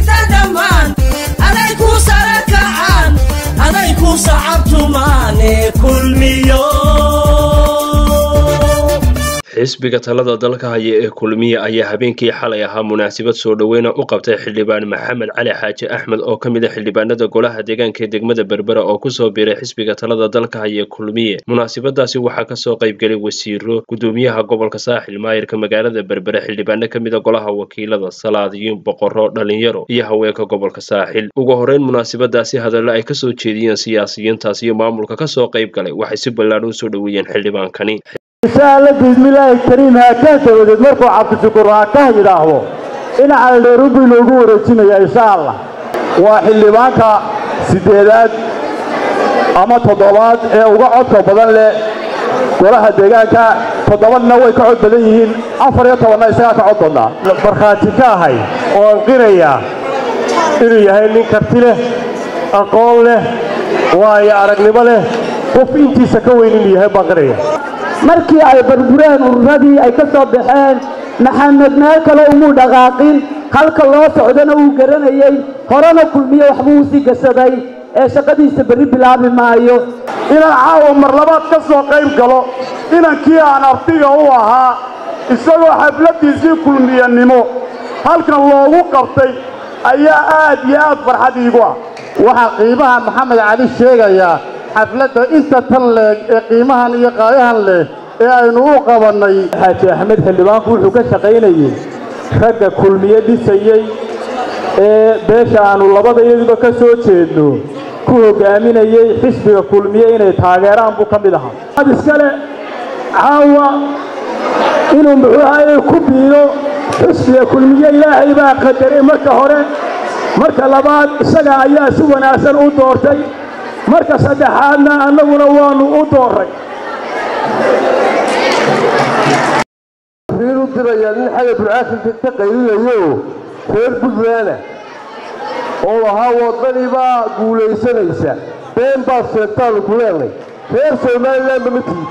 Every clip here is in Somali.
inta dhammaan aday ku sara kacaan aday ku sacabtumaane kulmiyo xisbiga talada dalka haya ee kulmiye ayaa habeenkii xalay ahaa munaasabad soo dhoweyna u qabtay xildhibaan maxamed cali xaaji axmed oo ka mid a xildhibaanada golaha deegaanka ee degmada berbera oo kusoo biiray xisbiga talada dalka haya ee kulmiye munaasabadaasi waxaa kasoo qaybgelay wasiiro gudoomiyaha gobolka saaxil maayirka magaalada berbere xildhibaano ka mid a golaha wakiilada salaadiyiin boqorro dhalinyaro iyo haweenka gobolka saaxil ugu horeyn munaasabadaasi hadallo ay kasoo jeediyeen siyaasiyiintaas iyo maamulka kasoo qayb galay waxay si ballaadhan usoo dhoweeyeen xildhibaankani insha alla bismillaahi kariim haakaan dabadeed markuu cabdishukuur haakaha yidhaahdo dhinaca dheerubu inoogu wareejinaya insha allah waa xildhibaanka siddeedaad ama toddobaad ee uga codka badan leh golaha deegaanka toddobadna way ka cod badan yihiin afar iyo tobanna isagaa ka cod badnaa markhaati ka ahay oo anqiraya inuu yahay nin karti leh aqoon leh waayo aragnimo leh qof intiisa ka weyn inuu yahay baan qiraya markii ay burbureen ururadii ay ka soo baxeen maxamed meel kale umuu dhaqaaqin halka loo socdana uu garanayey horena kulmiye waxbuu usii gashaday ee shaqadiisa berri bilaabi maayo inaan caawa mar labaad ka soo qayb galo inankii aan artiga u ahaa isagoo xafladdiisii kulmiyanimo halkan loogu qabtay ayaa aad iyo aad farxad iigu ah waxaa qiimaha maxamed cali sheegayaa xafladda inta tan leeg ee qiimahan iyo qaayahan leh ee aynu u qabannay xaaji axmed xildhibaanku wuxuu ka shaqaynayey ragga kulmiye dhisayey ee beesha aannu labadayaduba ka soo jeedno ku hoggaaminayey xisbiga kulmiye inay taageeraan buu ka mid ahaa ad iskale caawa inuu muxuu ahaye ku biiro xisbiga kulmiye ilaahay baa qadaray marka hore marka labaad isaga ayaa si wanaagsan u doortay marka saddexaadna annaguna waannu u doorray u dirayaa nin xaga burcaasinka ka qaylinayo reer buntlaana oo ahaa waddani baa guulaysanaysa been baad sheegtaanu ku leenay reer somalilanba ma tiid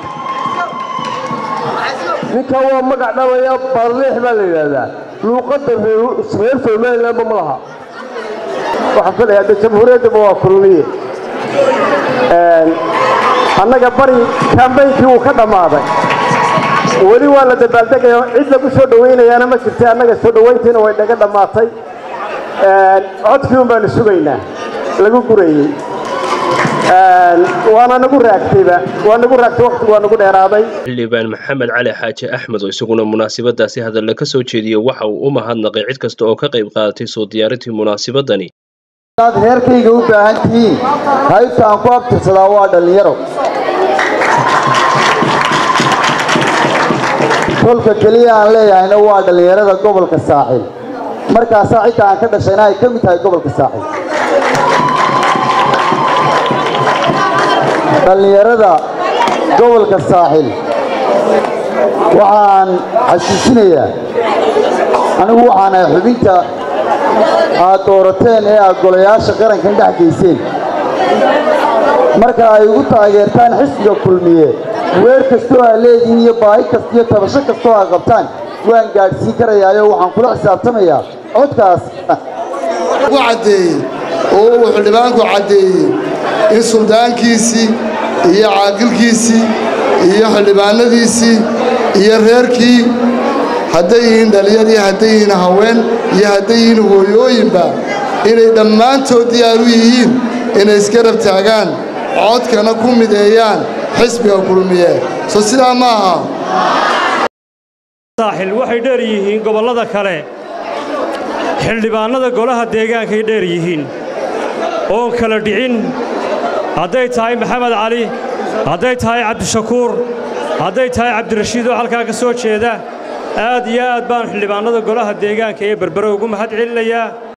ninkan waa magac dhabaya baarleex baa la yidhaahdaa luuqadda reer somalilanba ma laha waxaan filayaa de jamhuuriyaddaba waa kulmiye annaga bari kambaynkii wuu ka dhammaaday weli waa la dabaaldegaya cid lagu soo dhowaynayaana ma jirtay annaga soo dhowayntiina way naga dhammaatay codkii un baanu sugaynaa lagu gurayey waana nagu raagtayba waa nagu raagtay waqtigu waa nagu dheeraaday xildhibaan maxamed cali xaaji axmed oo isaguna munaasabadaasi hadalla ka soo jeediyey waxa uu u mahadnaqay cid kasta oo ka qayb qaadatay soo diyaarintii munaasabadani ad reerkayga u baahan tihiin haybta aan ku abtirsadaa waa dhallinyaro kolka keliya aan leeyahayna waa dhallinyarada gobolka saaxil markaasaa cidda aan ka dhashayna ay ka mid tahay gobolka saaxil dhallinyarada gobolka saaxil waxaan xasuusinayaa anigu waxaan ahay xubinta aad doorateen ee aad golayaasha qarankan dhex gayseen marka ay ugu taageertaan xisbiga kulmiye weer kastoo aad leedihiin iyo baahi kasta iyo tabasho kastoo aad qabtaan waan gaadhsiin karayaayo waxaan kula xisaabtamayaa codkaas u caddeeyey oo uu xildhibaanku caddeeyey in suldaankiisii iyo caaqilkiisii iyo xildhibaanadiisii iyo reerkii hadday yihiin dhallinyadii hadday yihiin haween iyo hadday yihiin hooyooyinba inay dhammaantood diyaar u yihiin inay isgarab taagaan codkana ku mideeyaan xisbiga kulmiye soo sidaa ma aha saaxil waxay dheer yihiin gobollada kale xildhibaannada golaha deegaankay dheer yihiin oon kala dhicin hadday tahay maxamed cali hadday tahay cabdishakuur hadday tahay cabdirashiid oo halkaa ka soo jeeda aad iyo aad baan xildhibaannada golaha deegaanka ee berbere ugu mahad celinayaa